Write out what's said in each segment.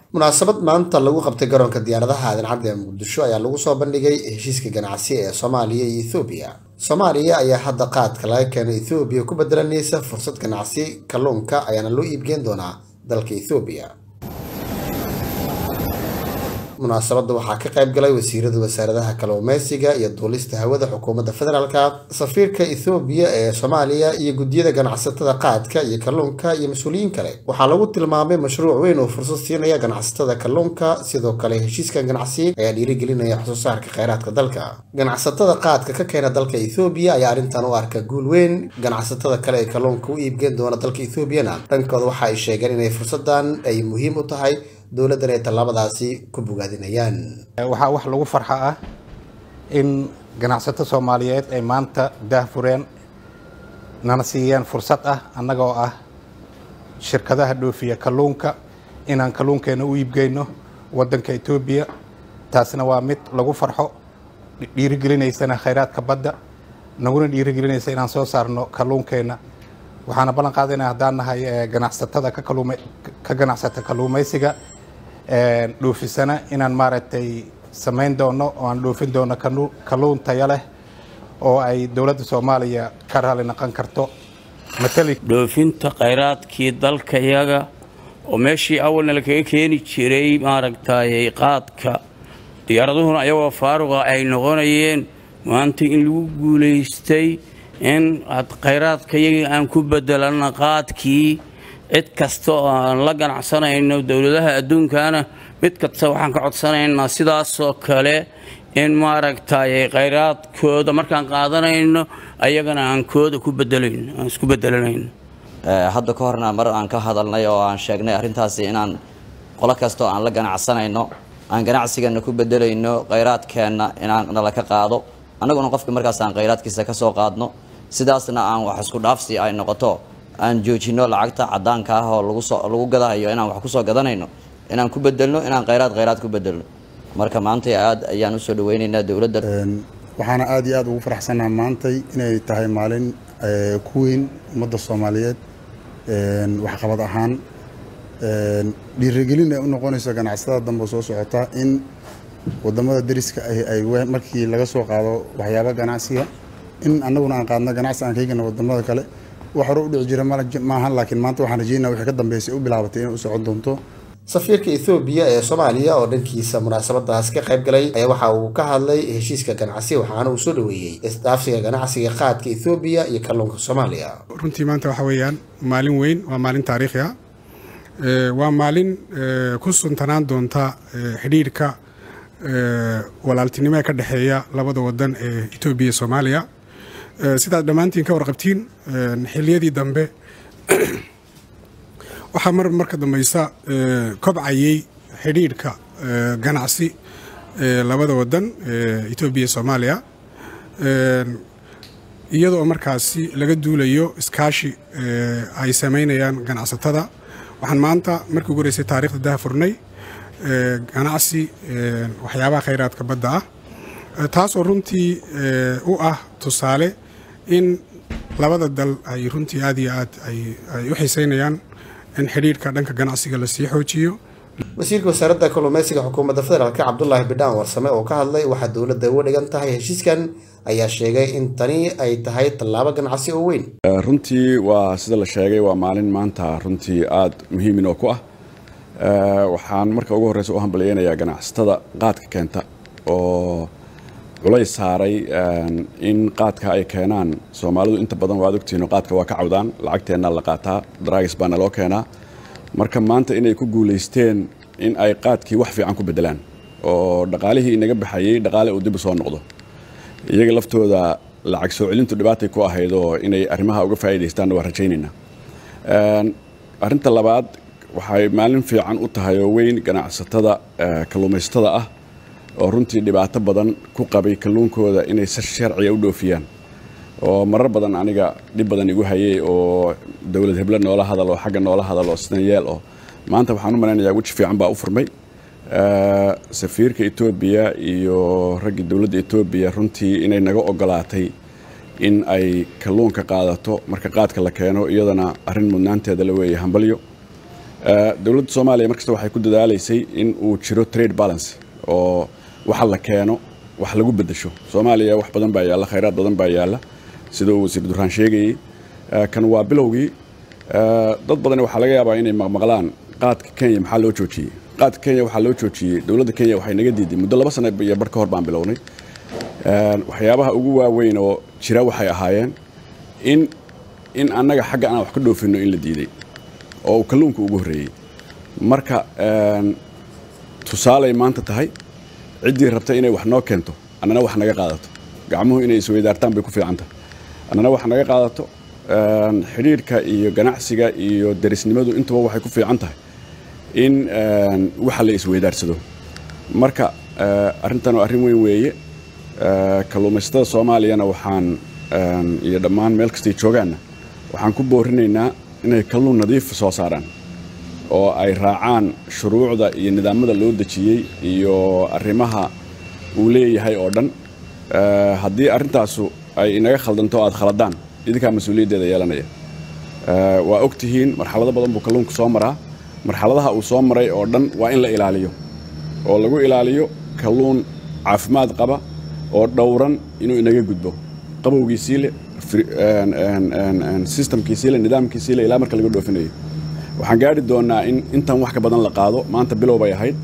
munaasabad maanta lagu qabtay garoonka diyaaradaha aadan cadde ee muqdisho ayaa lagu soo bandhigay heshiiska ganacsi ee soomaaliya iyo ethoobiya soomaaliya ayaa hadda qaadka laga keeno ethoobiya ku bedelanaysa fursad ganacsi kalluunka ayaana loo iibgeen doonaa dalka ethoobiya munaasabadda waxaa ka qayb galay wasiirada wasaaradaha kalluumeysiga iyo duulista hawada xukuumadda federaalka safiirka ethoobiya ee soomaaliya iyo guddiyada ganacsatada qaadka iyo kalluunka iyo mas-uuliyiin kale waxaa lagu tilmaamay mashruuc weyn oo fursad siinaya ganacsatada kalluunka sidoo kale heshiiskan ganacsi ayaa dhiirigelinaya waxsoo saarka kheyraadka dalka ganacsatada qaadka ka keena dalka ethoobiya ayaa arrintan u arka guul weyn ganacsatada kale ee kalluunka u iibgeen doona dalka ethoobiyana dhankooda waxa ay sheegeen inay fursadan ay muhiim u tahay dowladdan ay tallaabadaasi ku bogaadinayaan waxaa wax lagu farxa ah in ganacsato soomaaliyeed ay maanta daahfureen nana siiyeen fursad ah annagoo ah shirkadaha dhoofiya kalluunka inaan kalluunkeenna u iibgeyno waddanka etoobiya taasna waa mid lagu farxo dhiirigelinaysana khayraadka badda naguna dhiirigelinaysa inaan soo saarno kalluunkeenna waxaana ballan qaadayna haddaan nahay ganacsatada ka ganacsata kalluumaysiga dhoofisana inaan maaragtay samayn doono oo aan dhoofin doono kalluun taya leh oo ay dowladda soomaaliya ka raali naqon karto dhoofinta khayraadkii dalkayaga oo meeshii awalna lakaga keeni jiray maaragtay qaadka diyaaraduhuna ayagoo faaruqa ay noqonayeen maanta in lagu guulaystay in khayraadkayagii aan ku bedelana qaadkii cid kasta oo aan la ganacsanayno dowladaha adduunkana mid kasta waxaan ka codsanaynaa sidaasoo kale in maaragtay khayraadkooda markaan qaadanayno ayagana aan kooda ku bedelayno aan isku bedelanayno hadda ka horna mar aan ka hadalnay oo aan sheegnay arrintaasi inaan qolo kasta oo aan la ganacsanayno aan ganacsigana ku bedelayno khayraadkeenna inaan nala ka qaado annaguna qofka markaas aan khayraadkiisa ka soo qaadno sidaasna aan wax isku dhaafsi ay noqoto aan joojino lacagta cadaanka ah oo lagu gadahayo inaan wax kusoo gadanayno inaan ku bedelno inaan khayraad khayraad ku bedelno marka maantay aad ayaan usoo dhaweynaynaa dowladda waxaana aad iyo aad ugu faraxsanaha maantay inay tahay maalin ku weyn ummadda soomaaliyeed waxqabad ahaan dhiirigelin ay u noqonayso ganacsatada dambe soo socota in wadamada dariska ahi ay markii laga soo qaado waxyaaba ganacsiga in annaguna aan qaadno ganacsi aan kaygana wadamada kale wax hore u dhici jira maahan laakiin maanta waxaan rajeynaa wixii ka dambeysay u bilaabatay inay u socon doonto safiirka ethoobiya ee soomaaliya oo dhankiisa munaasabadaas ka qayb galay ayaa waxa uu ka hadlay heshiiska ganacsi waxaana uu soo dhoweeyey isdhaafsiga ganacsiga qaadka ethoobiya iyo kalluunka soomaaliya runtii maanta waxa weeyaan maalin weyn waa maalin taariikhi ah waa maalin ku suntanaan doonta xidhiirhka walaaltinimo ee ka dhexeeya labada wadan ee etoobiya iyo soomaaliya sidaad dhammaantiin ka warqabtiin xiliyadii dambe waxaa mar marka dambeysa kobcayey xidhiidhka ganacsi labada wadan etoobiya iyo soomaaliya iyadoo markaasi laga duulayo iskaashi ay samaynayaan ganacsatada waxaan maanta markii ugu horeysay taarikhda daha furnay ganacsi waxyaabaha khayraadka badda ah taasoo runtii u ah tusaale in labada dal ay runtii aad iyo aad ay u xiiseynayaan in xidhiidhka dhanka ganacsiga lasii xoojiyo wasiirka wasaaradda kalluumeysiga xukuumadda federaalk cabdulaahi bidhaan warsame oo ka hadlay waxaa dowladda uga dhigan tahay heshiiskan ayaa sheegay in tani ay tahay tallaabo ganacsi oo weyn runtii waa sida la sheegay waa maalin maanta runtii aada muhiimin oo ku ah waxaan marka ugu horreysa u hambalyeynayaa ganacsatada qaadka keenta oo culays saaray in qaadka ay keenaan soomaalidu inta badan waad ogtihiin qaadka waa ka cawdaan lacagteennaa la qaataa daraagis baana loo keenaa marka maanta inay ku guulaysteen in ay qaadkii wax fiican ku beddelaan oo dhaqaalihii inaga baxayey dhaqaale uu dib u soo noqdo iyaga laftooda lacag soo celintu dhibaatay ku ahayd oo inay arrimaha uga faa'iidaystaanna waa rajaynaynaa arrinta labaad waxay maalin fiican u tahay oo weyn ganacsatada kalluumaysatada ah oo runtii dhibaato badan ku qabay kalluunkooda inay si sharciga u dhoofiyaan oo marar badan aniga dhib badan igu hayay oo dowlad heble noola hadal oo xagga noola hadal oo sidan yeel oo maanta waxaan u malaynayaa weji fiican baa u furmay safiirka etoobiya iyo raggii dowladda etoobiya runtii inay naga ogolaatay in ay kalluunka qaadato marka qaadka la keeno iyadana arrin mudnaanteeda la weeye hambalyo dowladda soomaaliya markasta waxay ku dadaalaysay in uu jiro trade balance oo waxa la keeno wax lagu bedesho soomaaliya wax badan baa yaalla khayraad badan baa yaalla sida uu wasiir duraan sheegayey kan waa bilowgii dad badan waxaa laga yaabaa inay maqmaqlaan qaadka kenya maxaa loo joojiyey qaadka kenya waxaa loo joojiyey dowladda kenya waxay naga diiday muddo laba sano iyo bar ka hor baan bilownay waxyaabaha ugu waaweyn oo jira waxay ahaayeen in in annaga xagga aan wax ka dhoofinno in la diiday oo uu kalluunka ugu horreeyey marka tusaalay maanta tahay ciddii rabta inay wax noo keento annana wax naga qaadato gacmuhu inay isweydaartaan bay ku fiicantahay annana wax naga qaadato xidhiirhka iyo ganacsiga iyo derisnimadu intuba waxay ku fiican tahay in waxa la isweydaarsado marka arrintan waa arrin weyn weeye kalluumaysatada soomaaliyana waxaan iyo dhammaan meel kastay joogaanna waxaan ku boorinaynaa inay kalluun nadiif soo saaraan oo ay raacaan shuruucda iyo nidaamada loo dejiyey iyo arrimaha uu leeyahay oo dhan haddii arrintaasu ay inaga khaldanto aad khaladaan idinkaa mas-uuliyaddeeda yeelanaya waa og tihiin marxalado badan buu kalluunku soo maraa marxaladaha uu soo maray oo dhan waa in la ilaaliyo oo lagu ilaaliyo kalluun caafimaad qaba oo dhowran inuu inaga gudbo qabowgiisii le systemkiisii le nidaamkiisii le ilaa marka laga dhoofinayo waxaan gaari doonaa in intan wax ka badan la qaado maanta bilow bay ahayd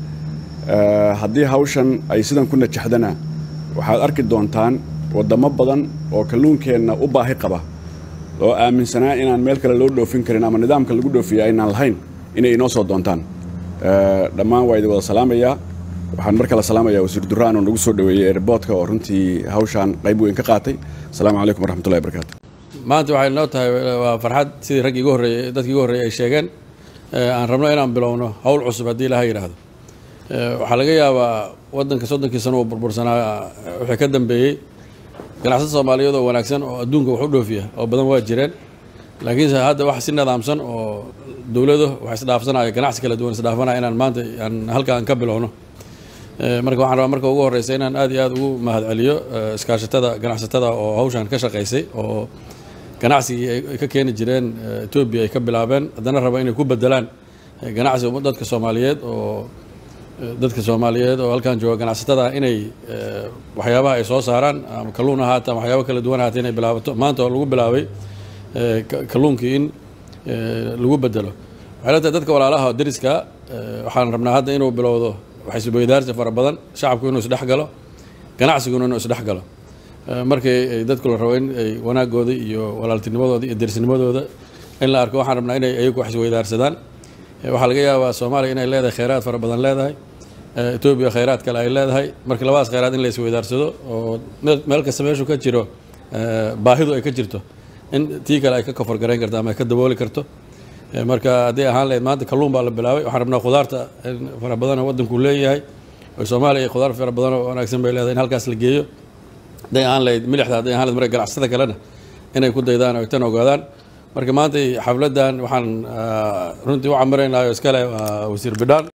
haddii hawshan ay sidan ku najaxdana waxaad arki doontaan waddamo badan oo kalluunkeenna u baahi qaba oo aaminsanaa inaan meel kale loo dhoofin karin ama nidaamka lagu dhoofiya aynaan lahayn inay inoo soo doontaan dhammaan waa idin wada salaamayaa waxaan mar kale salaamayaa wasiir duraan oo nagu soo dhoweeyey airboodka oo runtii hawshaan qayb weyn ka qaatay asalaamu calaykum waraxmatullahi barakaatu maanta waxay noo tahay waa farxad sidii raggii igu horreeyey dadkii igu horreeyey ay sheegeen aan rabno inaan bilowno howl cusub haddii ilaha yidhaahdo waxaa laga yaabaa waddanka soddonkii sano uu burbursanaa wixii ka dambeeyey ganacsada soomaaliyeed oo wanaagsan oo adduunka wax u dhoofiya oo badan waa jireen laakiinse hadda wax si nidaamsan oo dowlado wax isdhaafsanaya ganacsi kala duwan isdhaafanaya inaan maanta aan halka aan ka bilowno marka waxaan rabaa marka ugu horreysa inaan aad iyo aad ugu mahadceliyo iskaashatada ganacsatada oo hawshan ka shaqaysay oo ganacsigii ay ka keeni jireen etoobiya ay ka bilaabeen haddana raba inay ku bedelaan ganacsi dadka soomaaliyeed oo dadka soomaaliyeed oo halkan jooga ganacsatada inay waxyaabaha ay soo saaraan ama kalluun ahaata ama waxyaaba kala duwan ahaata inay bilaabato maanta oo lagu bilaabay kalluunkii in lagu bedelo waxay la tahay dadka walaalaha deriska waxaan rabnaa hadda inuu bilowdo waxisweydaarsi fara badan shacabku inuu isdhex galo ganacsiguna inuu isdhex galo markii dadku la rabo in ay wanaagooda iyo walaaltinimadooda iyo derisnimadooda in la arko waxaan rabnaa inay ayagu wax isweydaarsadaan waxaa laga yaabaa soomaaliya inay leedahay kheyraad fara badan leedahay etoobiya kheyraad kale ay leedahay marka labadaas kheyraad in la isweydaarsado oo meel kasta meeshu ka jiro baahidu ay ka jirto in tii kale ay ka koforgarayn karto ama ay ka dabooli karto marka haddii ahaan lahayd maanta kalluun baa la bilaabay waxaan rabnaa khudaarta fara badan oo waddanku leeyahay oo soomaaliya khudaar fara badan oo wanaagsan bay leedahay in halkaas la geeyo hadday ahaan lahayd milixda hadday ahaan lahayd marka ganacsatada kalena inay ku daydaan oo tan ogaadaan marka maanta xafladdan waxaan runtii u camiraynaa oo iskale waa wasiir bidhaan